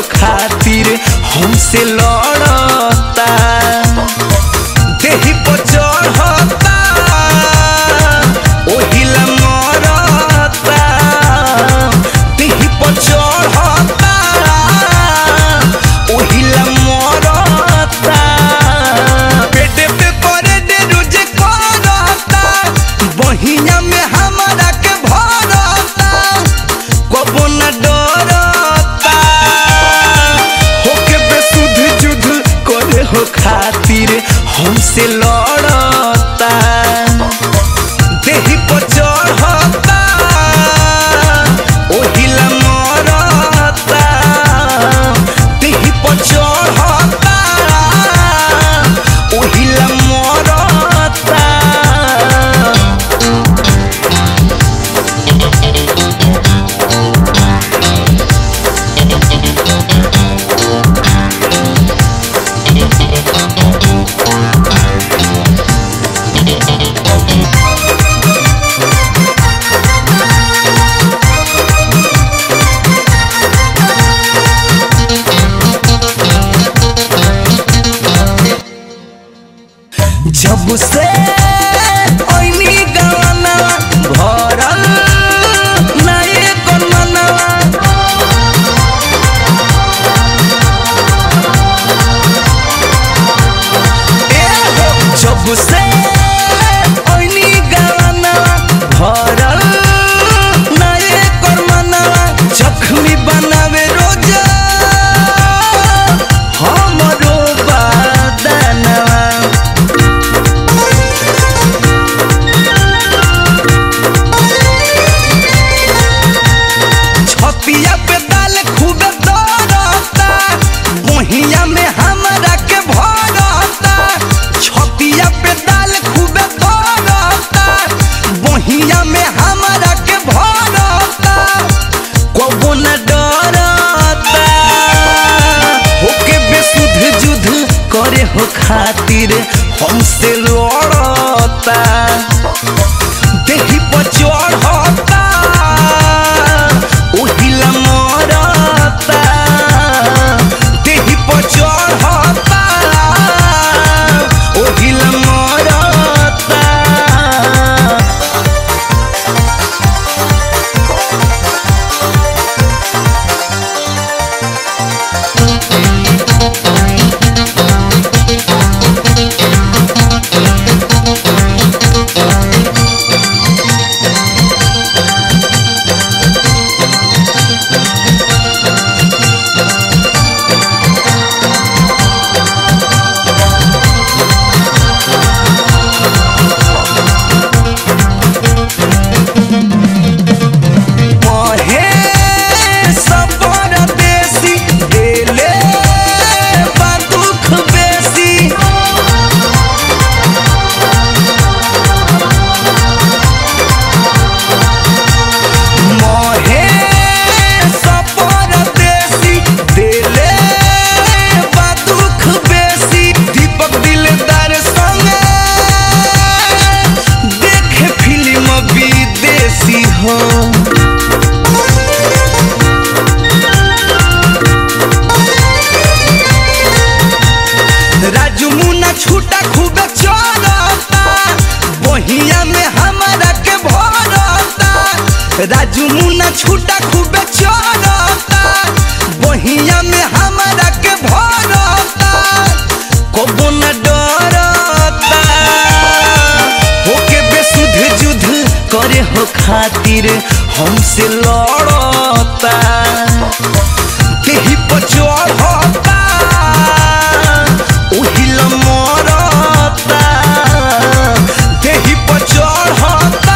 खातिर हमसे लड़ता देही पर चढ़ता ओहिला मरता देही पर चढ़ता ओहिला मरता पेटे पे करे दे रोजे करता बहिया में हमारा के भरता कबो न डरता होके बेसुध जुध करे हो खातिर हमसे लड़ता देही पर चढ़ता ओहिला मरता देही पर चढ़ता ओहिला मरता जब से ओइनी गवना भरल नए गनमनवा ए हो जब से ओइनी गवना भरल नए गनमनवा जख्मी बनावे रोजा हमरो बादनवा छतिया पे दाल खूब दौड़ता बहिया में हमरा के भरता छतिया पे दाल खूब दौड़ता बहिया में हमरा के भरता कबो न डरता होके बेसुध जुध करे हो खातिर हमसे लड़ता देही पर चढ़ता ओहिला मरता देही पर चढ़ता ओहिला मरता महे सबर देसी देले बा दुख बेसी महे सबर देसी देले बा दुख बेसी दीपक दिलदार संगे देखे फिल्म विदेशी हो राजू मुन्ना छूटा खूब चलता बहिया में हमारा के भरता राजू मुन्ना छूटा खूब चलता बहिया में हमारा के भरता कबो न डरता होके बेसुध जुध करे हो खातिर हमसे लड़ता देही पर चढ़ता ओहिला मरता देही पर चढ़ता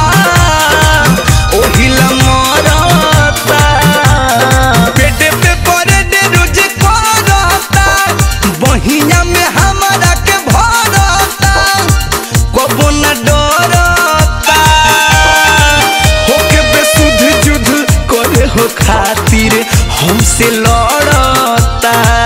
ओहिला मरता पेटे पे करे दे रोज करता बहिया में हमारा के भरता कबो न डरता होके बेसुध जुध करे हो खातिर हमसे लड़ता